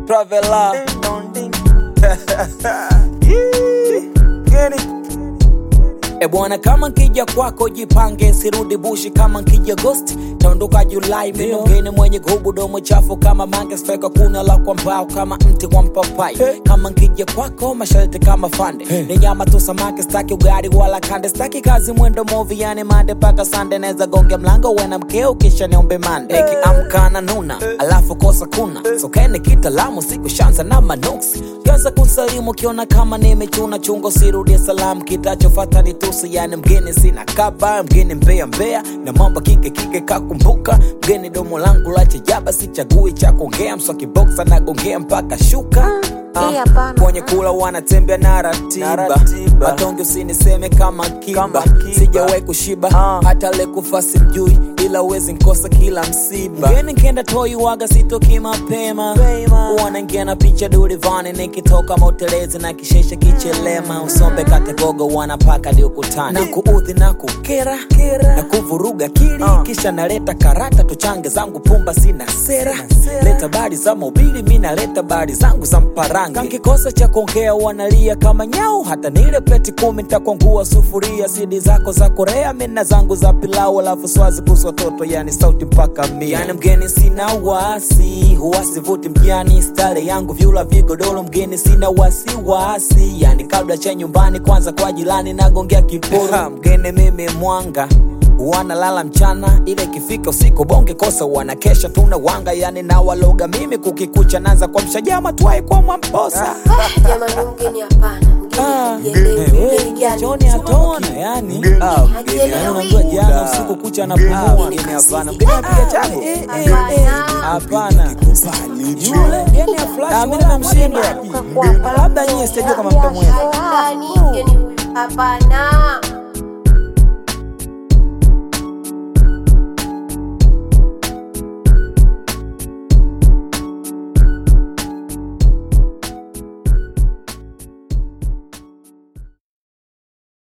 Traveler. E bwana, kama nkija kwako jipange, sirudi bushi kama nkija Agosti, taondoka Julai. Mimi mgeni mwenye gubu domo chafu kama mange, sifeka kuna la kwa mbao kama mti wa mpapai. Kama nkija kwako masharti kama fande, ni nyama tu samaki, staki ugali wala kande, staki kazi mwendo movi, yani mande paka sande, neza gonge mlango wena mkeo kisha niombe mande. Nikiamka na nuna alafu kosa kuna sokeni kitalamu, siku shanza na manuksi Kianza kusalimu kiona kama nimechuna chungo, sirudie salamu, kitachofata ni tusi. Yani mgeni sina kaba, mgeni mbea mbea na mambo kike kike, kakumbuka mgeni domo langu la chajaba, sichagui cha kuongea, mswaki boxa nagongea mpaka shuka Hii hapana. kwenye kula wanatembea na ratiba, matonge usiniseme kama kiba, sijawahi kushiba hata le kufa simjui, ila uwezi nkosa kila msiba. Mgeni nkenda toi waga sitoki mapema, wanaingia na picha durivani, nikitoka motelezi na kishesha kichelema, usombe kategogo wanapaka di ukutani na kuudhi na kukera na kuvuruga kili, kisha naleta karata tuchange zangu pumba, sina sera, leta bari za mobili, mi naleta bari zangu za mparange. Kankikosa cha kuongea wanalia kama nyau, hata nile pleti kumi ntakwangua sufuria, sidi zako za Korea, mina zangu za pilau, alafu swazi kuhusu watoto, yani sauti mpaka mia. Yani mgeni sina wasi, huwasi vuti mjani, stare yangu vyula vigodoro, mgeni sina wasiwasi, yani kabla cha nyumbani, kwanza kwa jirani nagongea kiporo, mgeni mimi mwanga wanalala mchana, ile ikifika usiku bonge kosa wanakesha, tuna wanga yani na waloga mimi kukikucha, naanza kwa mshajama tuai kwa mwamposa Jamani, mgeni hapana. Ah, Mgeni hajielewi. eh, Mgeni gani? Joni hatoki yani, Ah, mgeni, yani unajua jana usiku kucha na pumua mgeni hapana, mgeni apiga changu hapana, yule mgeni ya flash mimi namshinda, labda nyie sijajua kama mtamweza Ndani, mgeni huyu hapana.